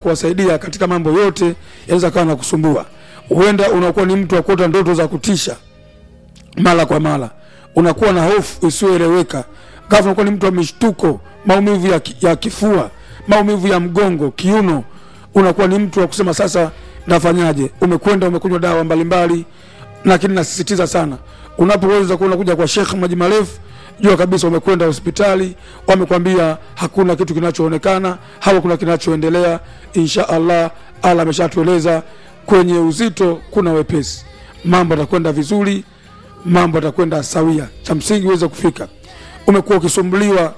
kuwasaidia katika mambo yote yanaweza kawa na kusumbua. Huenda unakuwa ni mtu wa kuota ndoto za kutisha mara kwa mara, unakuwa na hofu isiyoeleweka, ghafla unakuwa ni mtu wa mishtuko, maumivu ya, ki- ya kifua, maumivu ya mgongo, kiuno, unakuwa ni mtu wa kusema sasa nafanyaje? Umekwenda umekunywa dawa mbalimbali, lakini nasisitiza sana, unapoweza kuwa unakuja kwa Sheikh Maji Marefu, jua kabisa umekwenda hospitali, wamekwambia hakuna kitu kinachoonekana, hakuna kinachoendelea. Insha Allah, Allah ameshatueleza kwenye uzito kuna wepesi, mambo yatakwenda vizuri, mambo yatakwenda sawia. Cha msingi uweze kufika. Umekuwa ukisumbuliwa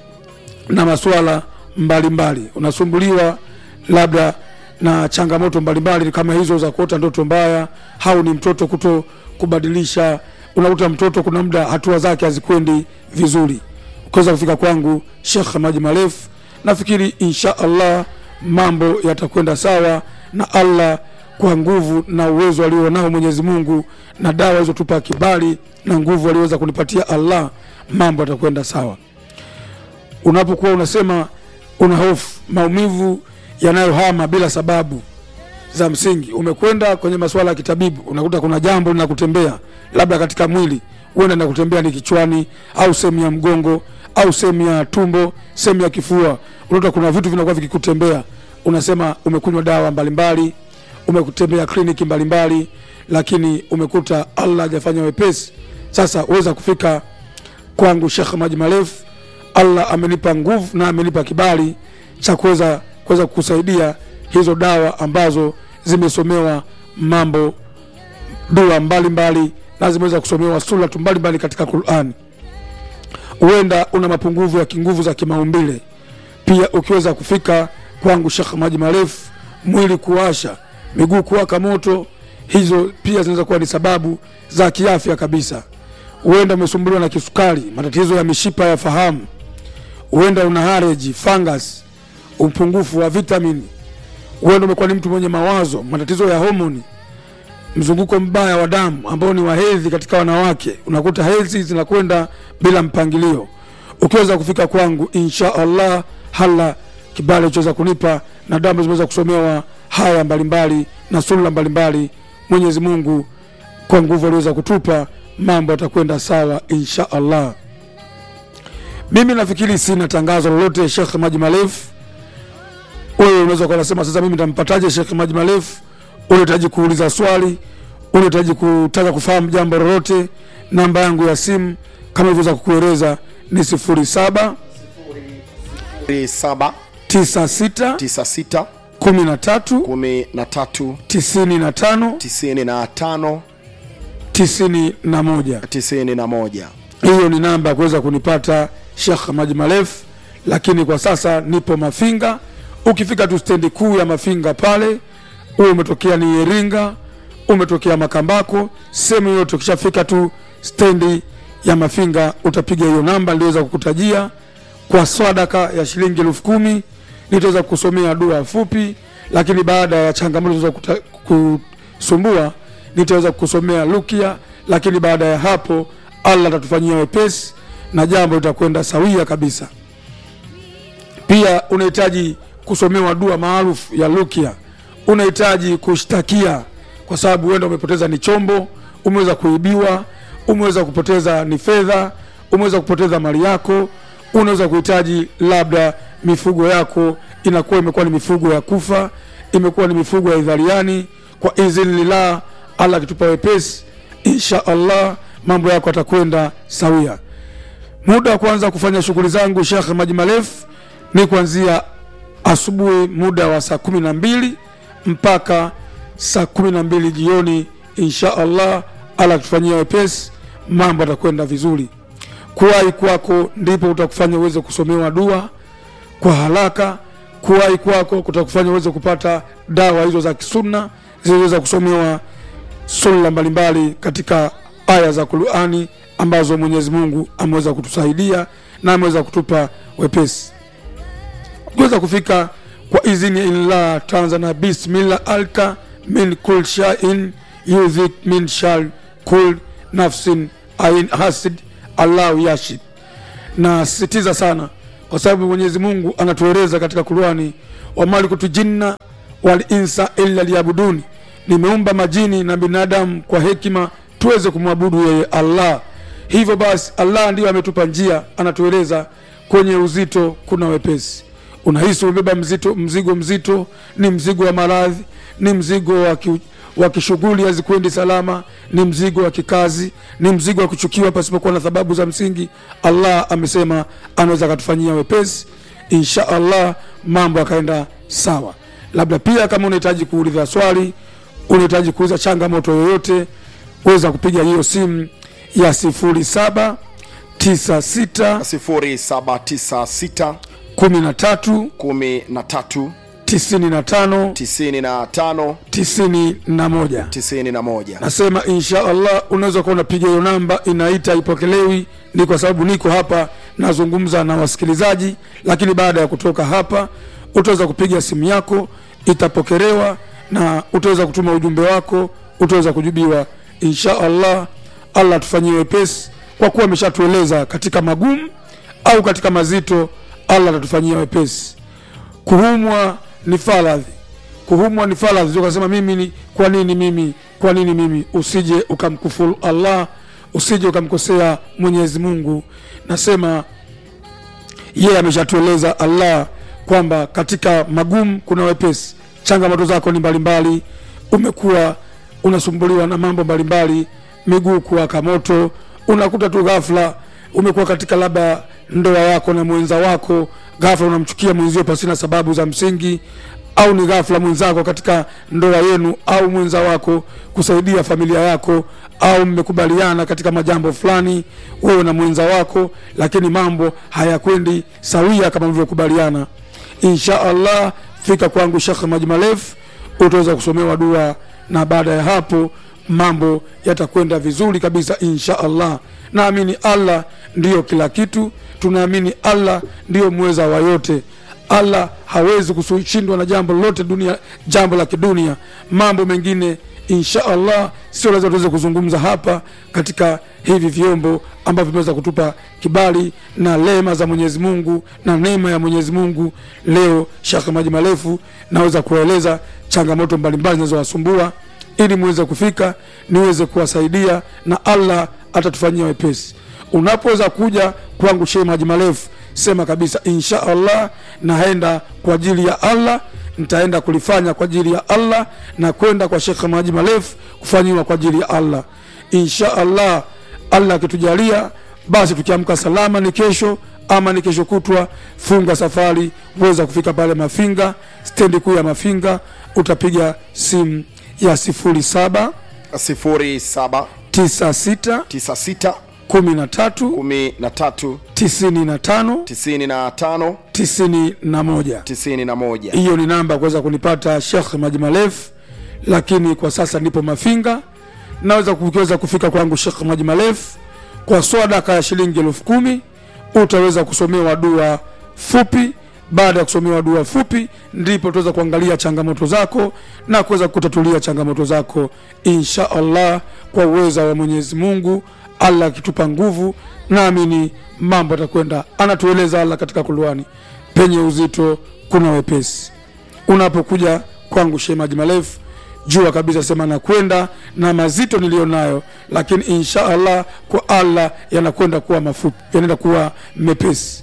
na masuala mbalimbali, unasumbuliwa labda na changamoto mbalimbali kama hizo za kuota ndoto mbaya, au ni mtoto kuto kubadilisha. Unakuta mtoto kuna muda hatua zake hazikwendi vizuri, ukiweza kufika kwangu Sheikh Maji Marefu, nafikiri insha Allah mambo yatakwenda sawa, na Allah kwa nguvu na uwezo alionao Mwenyezi Mungu na dawa alizotupa kibali na nguvu aliweza kunipatia Allah, mambo yatakwenda sawa unapokuwa unasema una hofu maumivu yanayohama bila sababu za msingi, umekwenda kwenye masuala ya kitabibu, unakuta kuna jambo linakutembea labda katika mwili, huenda linakutembea ni kichwani au sehemu ya mgongo au sehemu ya tumbo, sehemu ya kifua, unakuta kuna vitu vinakuwa vikikutembea, unasema umekunywa dawa mbalimbali, umekutembea kliniki mbalimbali, lakini umekuta Allah hajafanya wepesi. Sasa uweza kufika kwangu Sheikh Maji Marefu, Allah amenipa nguvu na amenipa kibali cha kuweza kuweza kukusaidia hizo dawa ambazo zimesomewa mambo dua mbalimbali na zimeweza kusomewa suratu mbalimbali katika Qur'ani. Huenda una mapungufu ya kinguvu za kimaumbile, pia ukiweza kufika kwangu Sheikh Maji Marefu, mwili kuwasha, miguu kuwaka moto, hizo pia zinaweza kuwa ni sababu za kiafya kabisa. Huenda umesumbuliwa na kisukari, matatizo ya mishipa ya fahamu, huenda una hareji, fungus, upungufu wa vitamini, huenda umekuwa ni mtu mwenye mawazo, matatizo ya homoni, mzunguko mbaya wa damu ambao ni wa hedhi katika wanawake, unakuta hedhi zinakwenda bila mpangilio. Ukiweza kufika kwangu, insha Allah, hala kibali uchoweza kunipa na damu zimeweza kusomewa haya mbalimbali na sunna mbalimbali, Mwenyezi Mungu kwa nguvu aliweza kutupa, mambo yatakwenda sawa insha Allah. Mimi nafikiri sina tangazo lolote Sheikh Maji Marefu. Wewe unaweza kuwa unasema sasa, mimi nitampataje Sheikh Maji Marefu? Unahitaji kuuliza swali, unahitaji kutaka kufahamu jambo lolote, namba yangu ya simu kama ilivyoweza kukueleza ni sifuri saba 7 tisa sita 96 kumi na tatu 13 tisini na tano 95 tisini na moja. 91 Hiyo ni namba ya kuweza kunipata Sheikh Maji Marefu, lakini kwa sasa nipo Mafinga. Ukifika tu stendi kuu ya Mafinga pale, uwe umetokea ni Iringa, umetokea Makambako, sehemu yote, ukishafika tu stendi ya Mafinga utapiga hiyo namba niliweza kukutajia. Kwa sadaka ya shilingi elfu kumi nitaweza kusomea dua fupi, lakini baada ya changamoto za kusumbua nitaweza kusomea rukia, lakini baada ya hapo Allah atatufanyia wepesi na jambo litakwenda sawia kabisa. Pia unahitaji kusomewa dua maarufu ya rukia, unahitaji kushtakia, kwa sababu huenda umepoteza ni chombo, umeweza kuibiwa, umeweza kupoteza ni fedha, umeweza kupoteza mali yako, unaweza kuhitaji labda mifugo yako inakuwa imekuwa ni mifugo ya kufa, imekuwa ni mifugo ya idhaliani. Kwa idhnillah, Allah akitupa wepesi, insha Allah mambo yako yatakwenda sawia. Muda wa kuanza kufanya shughuli zangu Sheikh Maji Marefu ni kuanzia asubuhi muda wa saa kumi na mbili mpaka saa kumi na mbili jioni insha Allah. Allah akitufanyia wepesi, mambo yatakwenda vizuri. Kuwahi kwako ndipo utakufanya uweze kusomewa dua kwa haraka. Kuwahi kwako kutakufanya uweze kupata dawa hizo za kisunna zilizoweza kusomewa sunna mbalimbali katika aya za Qur'ani ambazo Mwenyezi Mungu ameweza kutusaidia na ameweza kutupa wepesi kuweza kufika kwa idhini illah Tanzania. Bismillah alka min kul shain yudhik min shar kul nafsin ain hasid Allahu yashid. Na sisitiza sana kwa sababu Mwenyezi Mungu anatueleza katika Qur'ani, wama khalaqtu jinna wal insa illa liyabuduni, nimeumba majini na binadamu kwa hekima tuweze kumwabudu yeye Allah. Hivyo basi, Allah ndiyo ametupa njia, anatueleza kwenye uzito kuna wepesi. Unahisi umebeba mzito, mzigo mzito, ni mzigo wa maradhi, ni mzigo wa ki, wa kishughuli hazikwendi salama, ni mzigo wa kikazi, ni mzigo wa kuchukiwa pasipokuwa na sababu za msingi. Allah amesema anaweza akatufanyia wepesi, insha Allah mambo akaenda sawa. Labda pia kama unahitaji kuuliza swali, unahitaji kuuliza changamoto yoyote, weza kupiga hiyo simu ya sifuri saba tisa sita 0796 kumi na tatu 13 tisini na tano 95 tisini na moja 91 nasema insha allah unaweza kuwa unapiga hiyo namba inaita ipokelewi ni kwa sababu niko hapa nazungumza na wasikilizaji lakini baada ya kutoka hapa utaweza kupiga simu yako itapokelewa na utaweza kutuma ujumbe wako utaweza kujibiwa insha allah allah tufanyie wepesi kwa kuwa ameshatueleza katika magumu au katika mazito allah atatufanyia wepesi kuhumwa ni faradhi kuhumwa ni faradhi sio ukasema mimi ni kwa nini mimi kwa nini mimi usije ukamkufuru allah usije ukamkosea mwenyezi mungu nasema yeye ameshatueleza allah kwamba katika magumu kuna wepesi changamoto zako ni mbalimbali umekuwa unasumbuliwa na mambo mbalimbali miguu kuwaka moto unakuta tu ghafla umekuwa katika labda ndoa yako na mwenza wako ghafla unamchukia mwenzio pasina sababu za msingi au ni ghafla mwenzako katika ndoa yenu au mwenza wako kusaidia familia yako au mmekubaliana katika majambo fulani wewe na mwenza wako lakini mambo hayakwendi sawia kama mlivyokubaliana insha allah fika kwangu shekh majmalef utaweza kusomewa dua na baada ya hapo mambo yatakwenda vizuri kabisa insha allah naamini allah ndiyo kila kitu tunaamini allah ndiyo mweza wa yote allah hawezi kushindwa na jambo lolote dunia jambo la kidunia mambo mengine insha allah sio lazima tuweze kuzungumza hapa katika hivi vyombo ambavyo vimeweza kutupa kibali na lema za mwenyezi mungu na neema ya mwenyezi mungu leo shekh maji marefu naweza kuwaeleza changamoto mbalimbali zinazowasumbua ili muweze kufika niweze kuwasaidia na allah atatufanyia wepesi unapoweza kuja kwangu shee maji marefu sema kabisa insha allah naenda kwa ajili ya allah nitaenda kulifanya kwa ajili ya allah na kwenda kwa shekhe maji marefu kufanyiwa kwa ajili ya allah insha allah allah akitujalia basi tukiamka salama ni kesho ama ni kesho kutwa funga safari weza kufika pale mafinga stendi kuu ya mafinga utapiga simu ya sifuri saba 07 tisa sita 96 kumi na tatu 13 tisini na tano 95 tisini na moja 91 hiyo ni namba ya kuweza kunipata shekh maji marefu lakini kwa sasa nipo mafinga naweza ukiweza kufika kwangu shekh maji marefu kwa swadaka ya shilingi elfu kumi utaweza kusomewa dua fupi baada ya kusomewa dua fupi ndipo tutaweza kuangalia changamoto zako na kuweza kutatulia changamoto zako insha allah kwa uweza wa mwenyezi mungu allah akitupa nguvu naamini mambo atakwenda anatueleza allah katika kuluani penye uzito kuna wepesi unapokuja kwangu shemaji marefu jua kabisa sema nakwenda na mazito niliyo nayo lakini insha allah kwa allah yanakwenda kuwa mafupi yanaenda kuwa mepesi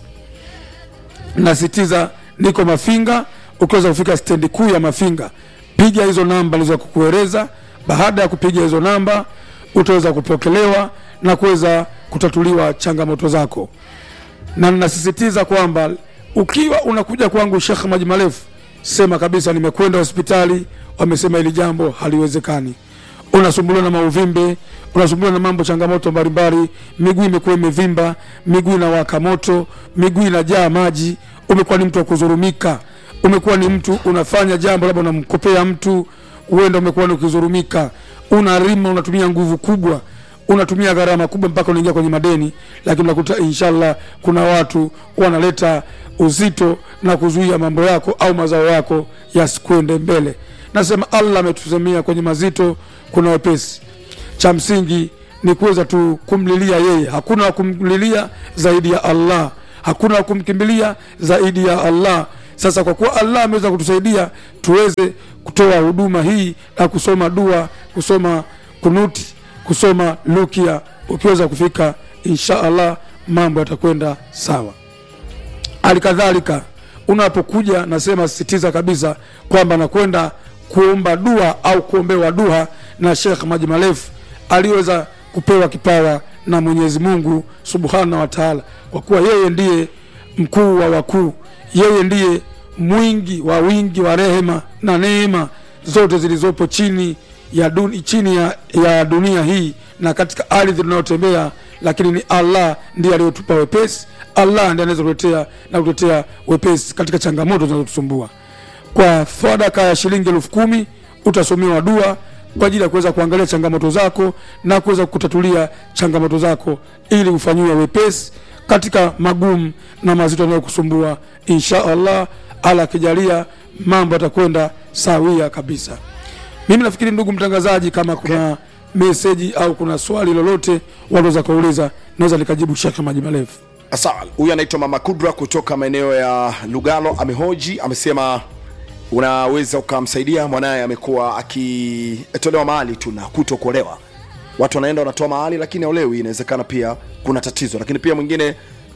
nasitiza niko mafinga ukiweza kufika stendi kuu ya mafinga piga hizo namba liza kukueleza baada ya kupiga hizo namba utaweza kupokelewa na kuweza kutatuliwa changamoto zako na ninasisitiza kwamba ukiwa unakuja kwangu shekh maji marefu sema kabisa nimekwenda hospitali wamesema hili jambo haliwezekani unasumbuliwa na mauvimbe unasumbuliwa na mambo changamoto mbalimbali miguu imekuwa imevimba miguu inawaka moto miguu inajaa maji umekuwa ni mtu wa kuzurumika umekuwa ni mtu unafanya jambo labda unamkopea mtu huenda umekuwa ni ukizurumika unarima unatumia nguvu kubwa unatumia gharama kubwa mpaka unaingia kwenye madeni lakini unakuta inshallah kuna watu wanaleta uzito na kuzuia mambo yako au mazao yako yasikwende mbele nasema allah ametusemia kwenye mazito kuna wepesi cha msingi ni kuweza tu kumlilia yeye hakuna wa kumlilia zaidi ya allah hakuna wa kumkimbilia zaidi ya allah sasa kwa kuwa allah ameweza kutusaidia tuweze kutoa huduma hii na kusoma dua kusoma kunuti kusoma lukia ukiweza kufika insha allah mambo yatakwenda sawa hali kadhalika unapokuja nasema sisitiza kabisa kwamba nakwenda kuomba dua au kuombewa dua na shekh maji marefu aliweza kupewa kipawa na mwenyezi mungu subhanahu wa taala kwa kuwa yeye ndiye mkuu wa wakuu yeye ndiye mwingi wa wingi wa rehema na neema zote zilizopo chini ya, dun, chini ya, ya dunia hii na katika ardhi tunayotembea lakini ni allah ndiye aliyotupa wepesi allah ndiye anaweza kuletea na kuletea wepesi katika changamoto zinazotusumbua kwa sadaka ya shilingi elfu kumi utasomewa dua kwa ajili ya kuweza kuangalia changamoto zako na kuweza kutatulia changamoto zako ili ufanyiwe wepesi katika magumu na mazito yanayokusumbua insha allah ala akijalia mambo yatakwenda sawia kabisa mimi nafikiri ndugu mtangazaji kama kuna meseji au kuna swali lolote wanaweza kauliza naweza nikajibu shekhe maji marefu sawa huyu anaitwa mama kudra kutoka maeneo ya lugalo amehoji amesema unaweza ukamsaidia mwanaye amekuwa akitolewa mahali tu na kuto kuolewa watu wanaenda wanatoa mahali lakini aolewi inawezekana pia kuna tatizo lakini pia mwingine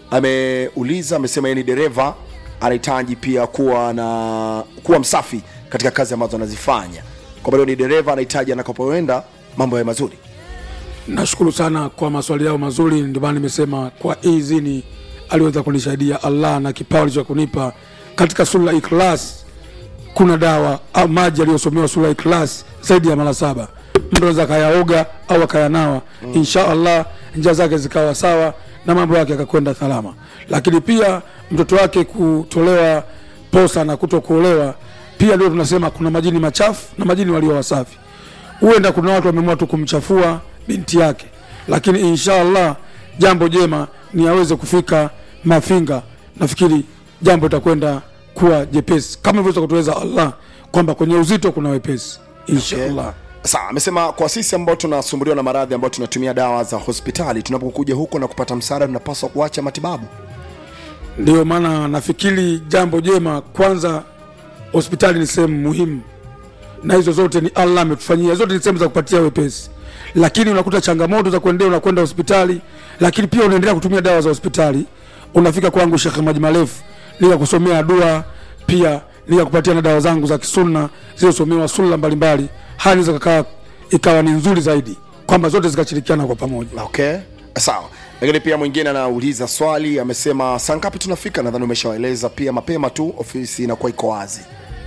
ameuliza amesema yeye ni dereva anahitaji pia kuwa na kuwa msafi katika kazi ambazo anazifanya kwa bado ni dereva anahitaji anakopoenda mambo ya mazuri nashukuru sana kwa maswali yao mazuri ndio maana nimesema kwa izini aliweza kunisaidia allah na kipawa alicho kunipa katika sura ikhlas kuna dawa au maji aliyosomewa sura ikhlas zaidi ya mara saba mtu anaweza akayaoga au akayanawa mm. insha allah njia zake zikawa sawa na mambo yake yakakwenda salama lakini pia mtoto wake kutolewa posa na kuto kuolewa pia ndio tunasema kuna majini machafu na majini walio wasafi huenda kuna watu wameamua tu kumchafua binti yake lakini insha allah jambo jema ni aweze kufika mafinga nafikiri jambo itakwenda kuwa jepesi kama ilivyoweza kutuweza allah kwamba kwenye uzito kuna wepesi insha Okay. allah sawa amesema kwa sisi ambao tunasumbuliwa na maradhi ambao tunatumia dawa za hospitali tunapokuja huko na kupata msaada tunapaswa kuacha matibabu ndio maana nafikiri jambo jema kwanza hospitali ni sehemu muhimu na hizo zote ni allah ametufanyia zote ni sehemu za kupatia wepesi lakini unakuta changamoto za kuendea unakwenda hospitali lakini pia unaendelea kutumia dawa za hospitali unafika kwangu shekhe maji marefu nikakusomea dua pia nikakupatia na dawa zangu za kisunna zilizosomewa sunna mbalimbali hali zikakaa ikawa ni nzuri zaidi kwamba zote zikashirikiana kwa pamoja okay sawa lakini pia mwingine anauliza swali amesema saa ngapi tunafika nadhani umeshawaeleza pia mapema tu ofisi inakuwa iko wazi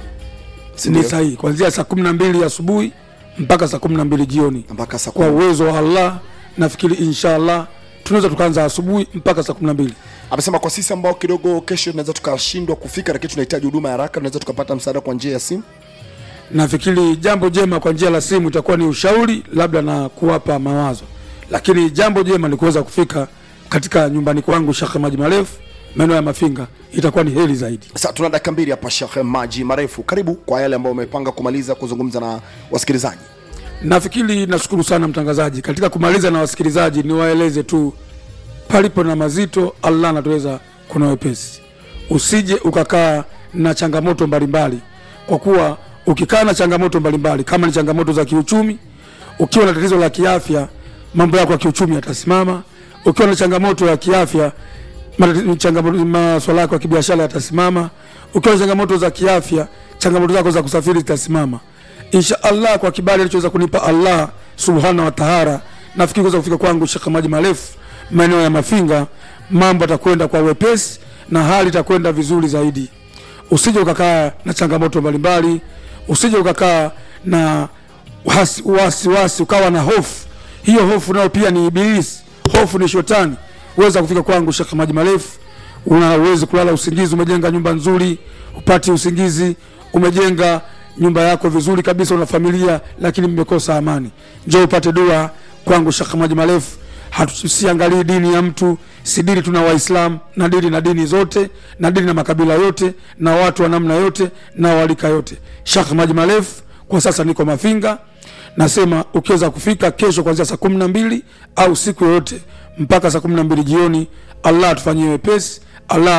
Si ni ndio? sahihi kuanzia saa kumi na mbili asubuhi mpaka saa kumi na mbili jioni mpaka saa kwa kumi. uwezo wa allah nafikiri insha allah tunaweza tukaanza asubuhi mpaka saa kumi na mbili amesema kwa sisi ambao kidogo kesho tunaweza tukashindwa kufika lakini tunahitaji huduma ya haraka tunaweza tukapata msaada kwa njia ya simu nafikiri jambo jema kwa njia la simu itakuwa ni ushauri labda na kuwapa mawazo lakini jambo jema ni kuweza kufika katika nyumbani kwangu shekhe maji marefu maeneo ya mafinga itakuwa ni heri zaidi sasa tuna dakika mbili hapa shekhe maji marefu karibu kwa yale ambao umepanga kumaliza kuzungumza na wasikilizaji nafikiri nashukuru sana mtangazaji katika kumaliza na wasikilizaji niwaeleze tu palipo na mazito allah anatuweza kuna wepesi usije ukakaa na changamoto mbalimbali kwa kuwa ukikaa na changamoto mbalimbali kama ni changamoto za kiuchumi ukiwa na tatizo la kiafya mambo yako ya kiuchumi yatasimama ukiwa na changamoto ya kiafya matati- changamoto- maswala yako ya kibiashara yatasimama ukiwa na changamoto za kiafya changamoto zako za kusafiri zitasimama insha allah kwa kibali alichoweza kunipa allah subhanahu wa tahara nafikiri kuweza kufika kwangu shekh maji marefu maeneo ya mafinga mambo atakwenda kwa wepesi na hali itakwenda vizuri zaidi usije ukakaa na changamoto mbalimbali usije ukakaa na wasi, wasi, wasi ukawa na hofu hiyo hofu nayo pia ni ibilisi hofu ni shetani uweza kufika kwangu shekh maji marefu una uwezi kulala usingizi umejenga nyumba nzuri upati usingizi umejenga nyumba yako vizuri kabisa una familia lakini mmekosa amani njo upate dua kwangu shekh maji marefu Hatu- siangalii dini ya mtu si dini tuna waislamu na dini na dini zote na dini na makabila yote na watu wa namna yote na walika yote shekh maji marefu kwa sasa niko mafinga nasema ukiweza kufika kesho kuanzia saa kumi na mbili au siku yoyote mpaka saa kumi na mbili jioni allah atufanyie wepesi allah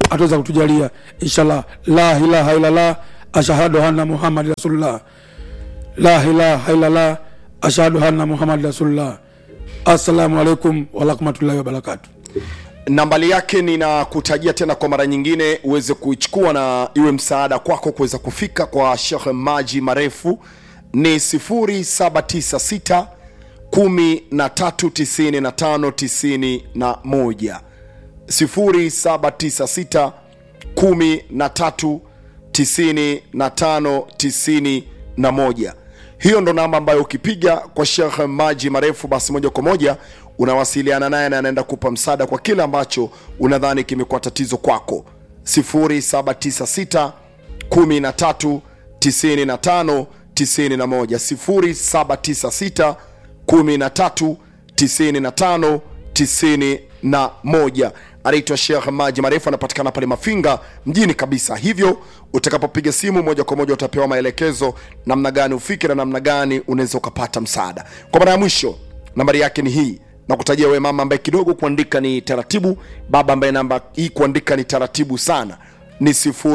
ataweza kutujalia inshallah la ilaha illallah ashhadu anna muhammad rasulullah la ilaha illallah ashhadu anna muhammad rasulullah assalamu alaikum warahmatullahi wabarakatuh nambali yake ninakutajia tena kwa mara nyingine uweze kuichukua na iwe msaada kwako kuweza kufika kwa shekh maji marefu ni 796 139591 0796 139591 hiyo ndo namba ambayo ukipiga kwa shekh maji marefu basi moja kwa moja unawasiliana naye na anaenda kupa msaada kwa kile ambacho unadhani kimekuwa tatizo kwako 0796 13 95 91 0796 13 95 91 anaitwa Sheikh Maji Marefu, anapatikana pale Mafinga mjini kabisa. Hivyo utakapopiga simu moja kwa moja utapewa maelekezo namna gani ufike na namna gani unaweza ukapata msaada. Kwa mara ya mwisho, nambari yake ni hii na kutajia wewe mama ambaye kidogo kuandika ni taratibu, baba ambaye namba hii kuandika ni taratibu sana, ni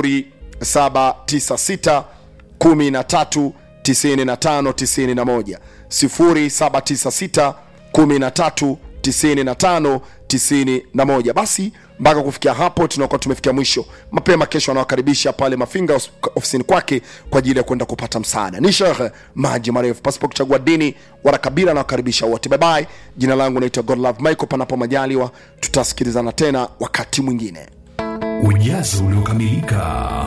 0796 13 95 91 0796 13 95 91 basi mpaka kufikia hapo tunakuwa tumefikia mwisho mapema kesho anawakaribisha pale mafinga os- ofisini kwake kwa ajili ya kwenda kupata msaada ni shekhe maji marefu pasipo kuchagua dini wala kabila anawakaribisha wote bye jina langu naitwa godlove michael panapo majaliwa tutasikilizana tena wakati mwingine ujazo uliokamilika